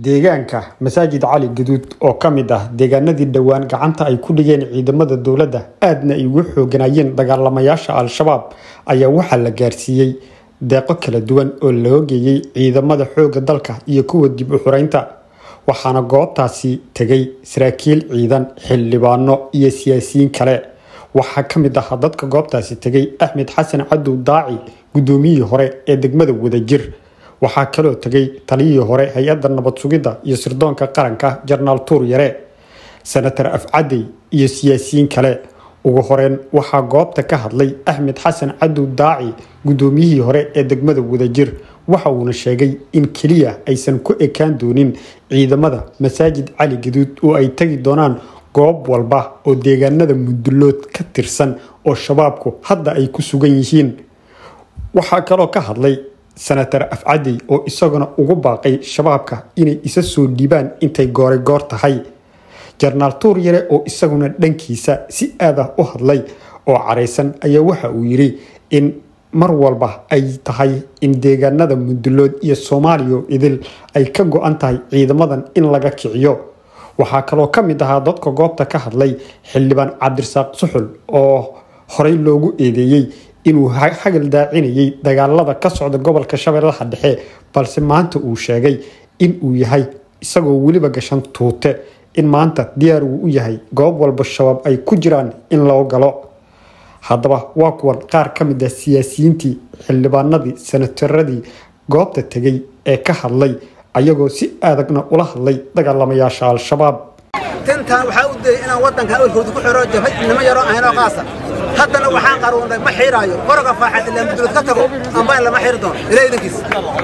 deegaanka masaajid cali gaduud oo ka mid ah deegaanadii dhowaan gacanta ay ku dhigeen ciidamada dowladda aadna ay ugu xooganayeen dagaalamayaasha al-shabaab ayaa waxaa la gaarsiiyey deeqo kala duwan oo loo geeyey ciidamada xoogga dalka iyo kuwa dib u xureynta waxaana goobtaasi tegay saraakiil ciidan xildhibaano iyo siyaasiyiin kale waxaa ka mid ahaa dadka goobtaasi tegay axmed xasan cadow daaci guddoomiyihii hore ee degmada wadajir waxaa kaloo tegay taliyihii hore hay-adda nabad sugidda iyo sirdoonka qaranka jarnaal tuur yare senatar afcadey iyo siyaasiyiin kale ugu horeyn waxaa goobta ka hadlay axmed xasan cadow daaci guddoomiyihii hore ee degmada wadajir waxa uuna sheegay in keliya aysan ku ekaan doonin ciidamada masaajid cali gaduud oo ay tegi doonaan goob walba oo deegaanada mudullood ka tirsan oo shabaabku hadda ay ku sugan yihiin waxaa kaloo ka hadlay senatar afcadey oo isaguna ugu baaqay shabaabka inay isa soo dhiibaan intay gooray goor tahay jarnaal tuur yare oo isaguna dhankiisa si aad ah u hadlay oo caraysan ayaa waxa uu yidhi in mar walba ay tahay in deegaanada mudullood iyo soomaaliya idil ay ka go-an tahay ciidamadan in laga kiciyo waxaa kaloo ka mid ahaa dadka goobta ka hadlay xildhibaan cabdirasaaq suxul oo horey loogu eedeeyey inuu hagal daacinayay dagaalada ka socda gobolka shabeellaha dhexe balse maanta uu sheegay in uu yahay isagoo weliba gashan tuute in maanta diyaar uu u yahay goob walba shabaab ay ku jiraan in loo galo haddaba waa kuwan qaar ka mid ah siyaasiyiintii xildhibaanadii senataradii goobta tegay ee ka hadlay ayagoo si adagna ula hadlay dagaalamayaasha al-shabaab tintaan waxaa u dayay inaan waddanka awalkooda ku xiro jabhay nimo yaroo ahaynoo qaasa haddana waxaan qaruurnay ma xiiraayo qoroga faaxad ilaa mudulad ka tago amba in lama xiiri doono ilaa idankiis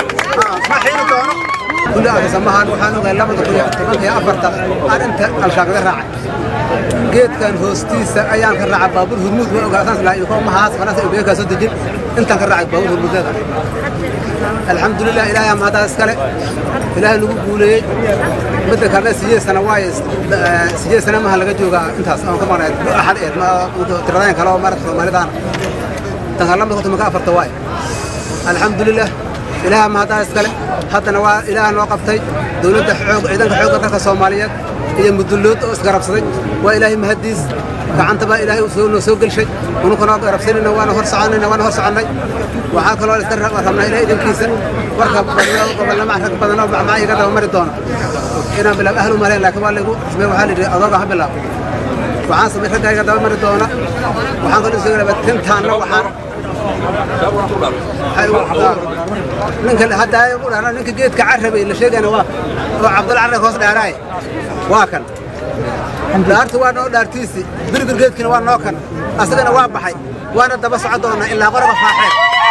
ma xiiri doono kulli agasamahaan waxaan ogahay labada kun iyo tobanka iyo afarta aan inta alshaaqaga raacay geedkan hoostiisa ayaan ka raacay baabuur hurmuud ma ogaa saas lahaa ilko mahaas fanaas ubeekaa soo dejin intaan ka raacay baabuur hurmuudeeda alxamdulilah ilaahay amahadaa iskale ilaahay nagu guuleeyey midda kalena sideed sana waaye sideed sana maha laga joogaa intaas aan ka maqnayd axad eed tiradeen kale oo marata soomaalidaana tan kale lamada konton ka afarta waaye alxamdulilah ilaahay amahadaa iskale haddana waa ilaah noo qabtay dowladda xoog ciidanka xoogga dalka soomaaliyeed iyo mudullood oo isgarabsaday waa ilaahay mahadiis gacanta baa ilaahay noo soo gelshay unukanoo garabsanayna waana hor soconayna waana hor soconnay waxaa kaloo iska rabnaa ilahay idinkiisa warka gobolnama rag badan oo macmaa iga daba mari doona inaan bilaab ahlu mareen laakiin waa laygu samey waxaa layidhi adooga ha bilaab waxaan samay raggaa iga daba mari doona waxaan kaloo soo rabaa tintaanna waxaan ninka hadda u dhahna ninka geedka carrabay la sheegayna waa oo cabdalla carrab hoos dheeraaye waa kan dhaartu waa noo dhaartiisi birgir geedkiina waa noo kan asagana waa baxay waana daba socon doonaa ilaa qoroga faaxeed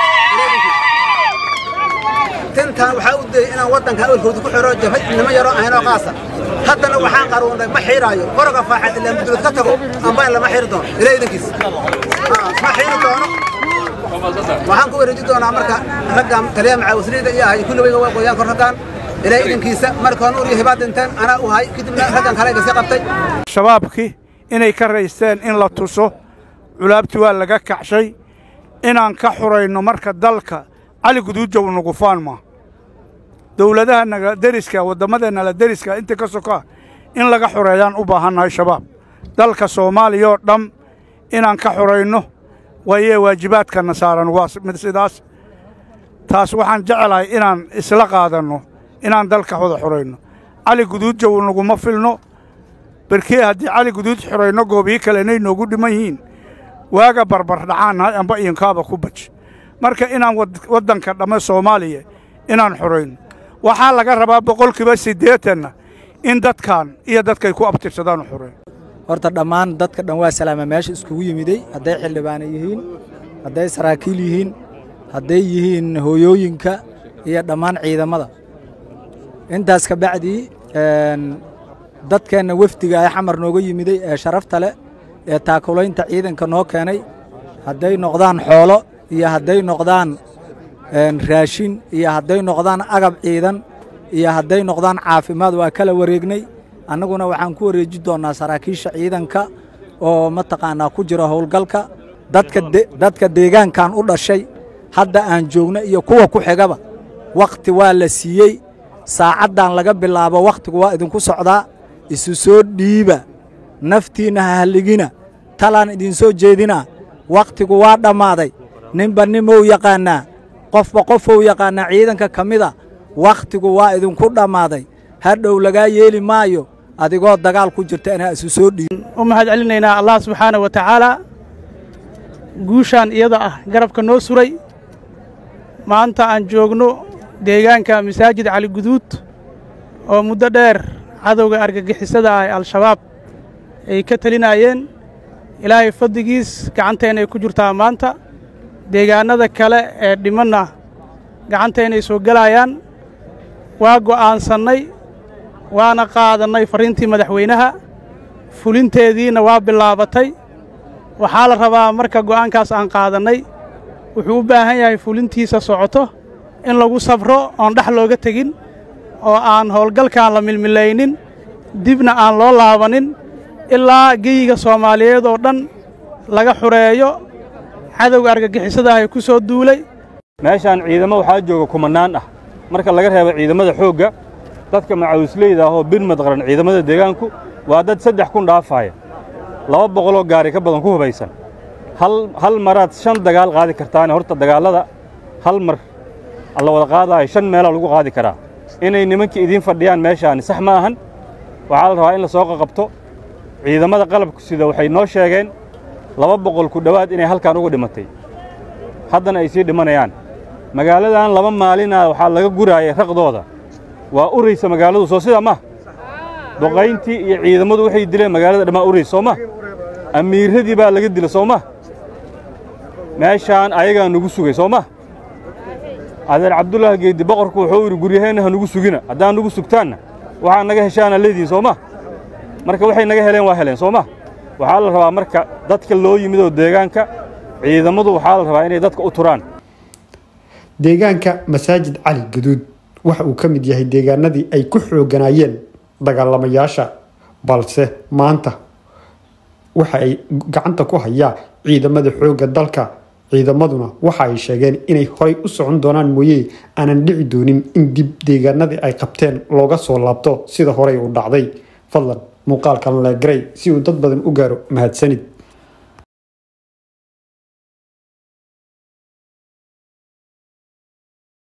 tintaan waxaa u dayay inaan waddanka awalkooda ku xiro jabhay nimo yaroo ahaynoo qaasa haddana waxaan qaruurnay ma xiiraayo qoroga faaxeed ilaa mudulad ka tago amba in lama xiiri doono ilaa idankiis ma xiiri doono waxaan ku wareeji doonaa marka raggan taliya macaawasliida iyo ahay kulligayga waa qoyaan kor raggan ilaa idankiisa marka nuur iyo hibaad dhinteen anaa u hay kadibna raggan kale iga sii qabtay shabaabkii inay ka raysteen in la tuso culaabtii waa laga kacshay inaan ka xurayno marka dalka cali guduujow nugufaan ma dowladaha naga deriska wadammadeenala deriska inta ka sokaa in laga xureeyaan u baahannahay shabaab dalka soomaaliya oo dham inaan ka xurayno waayee waajibaadkana saaran waa mid sidaas taas waxaan jecelahay inaan isla qaadanno inaan dalka wada xurayno cali guduudjow naguma filno berkee haddii cali guduud xurayno goobiyi kale inay noogu dhiman yihiin waaga barbardhacaannahay amba iinkaaba ku baj marka inaan waddanka dhamme soomaaliya inaan xurayno waxaa laga rabaa boqolkiiba siddeetanna in dadkan iyo dadkay ku abtirsadaan u xurayn horta dhammaan dadka dhan waa salaama meesha iskugu yimiday hadday xildhibaana yihiin hadday saraakiil yihiin hadday yihiin hooyooyinka iyo dhammaan ciidamada intaas ka bacdii dadkeenna wefdiga ee xamar nooga yimiday ee sharafta leh ee taakulaynta ciidanka noo keenay hadday noqdaan xoolo iyo hadday noqdaan raashin iyo hadday noqdaan agab ciidan iyo hadday noqdaan caafimaad waa kala wareegnay annaguna waxaan ku wareeji doonnaa saraakiisha ciidanka oo mataqaannaa ku jira howlgalka dadka deegaankan u dhashay hadda aan joogno iyo kuwa ku xigaba wakhti waa la siiyey saacaddan laga bilaabo wakhtigu waa idinku socdaa isu soo dhiiba naftiinna ha halligina talaan idinsoo jeedinaa wakhtigu waa dhammaaday ninba nimou yaqaannaa qofba qofou yaqaannaa ciidanka ka mida wakhtigu waa idinku dhammaaday hadhow lagaa yeeli maayo adigoo dagaal ku jirta inaa isu soo dhiibo u mahad celinaynaa allah subxaana wa tacaalaa guushaan iyada ah garabka noo suray maanta aan joogno deegaanka masaajid cali guduud oo muddo dheer cadowga argagixisada ah ee al-shabaab ay ka telinaayeen ilaahay fadligiis gacanteena ay ku jirtaa maanta deegaannada kale ee dhimanna gacanteena ay soo gelayaan waa go'aansannay waana qaadannay farriintii madaxweynaha fulinteediina waa bilaabatay waxaa la rabaa marka go'aankaas aan qaadannay wuxuu u baahan yahay fulintiisa socoto in lagu sabro oon dhex looga tegin oo aan howlgalkaan la milmilaynin dibna aan loo laabanin ilaa geyiga soomaaliyeed oo dhan laga xureeyo cadowga argagixisada ah ee ku soo duulay meeshaan ciidamo waxaa jooga kumannaan ah marka laga reebo ciidamada xoogga dadka macawisleyda ah oo birmad qaran ciidamada deegaanku waa dad saddex kun dhaafaaya laba boqoloo gaari ka badan ku hubaysan hal maraad shan dagaal qaadi kartaane horta dagaallada hal mar la wada qaadaayo shan meelaa lagu qaadi karaa inay nimankii idiin fadhiyaan meeshaani sax ma ahan waxaa la rabaa in la soo qaqabto ciidamada qalabku sida waxay noo sheegeen laba boqol ku dhowaad inay halkaan uga dhimatay haddana ay sii dhimanayaan magaaladan laba maalinaa waxaa laga guraayay raqdooda waa uraysa magaaladu soo sida ma duqayntii iyo ciidamadu waxay dileen magaalada dhammaa uraysa soo ma amiirradii baa laga dila soo ma meeshaan ayagaa nugu sugay soo ma adeer cabdullaahi geeddi boqorku wuxuu yidhi guryaheenna ha nugu sugina haddaan nugu sugtaanna waxaa naga heshaana leediin soo ma marka waxay naga heleen waa heleen soo ma waxaa la rabaa marka dadka loo yimid oo deegaanka ciidamadu waxaa la rabaa inay dadka u turaan deegaanka masaajid cali gaduud waxa uu ka mid yahay deegaanadii ay ku xooganaayeen dagaalamayaasha balse maanta waxa ay gacanta ku hayaa ciidamada xoogga dalka ciidamaduna waxa ay sheegeen inay horay u socon doonaan mooye aanan dhici doonin in dib deegaanadii ay qabteen looga soo laabto sida horey u dhacday fadlan muuqaalkan leegaray si uu dad badan u gaaro mahadsanid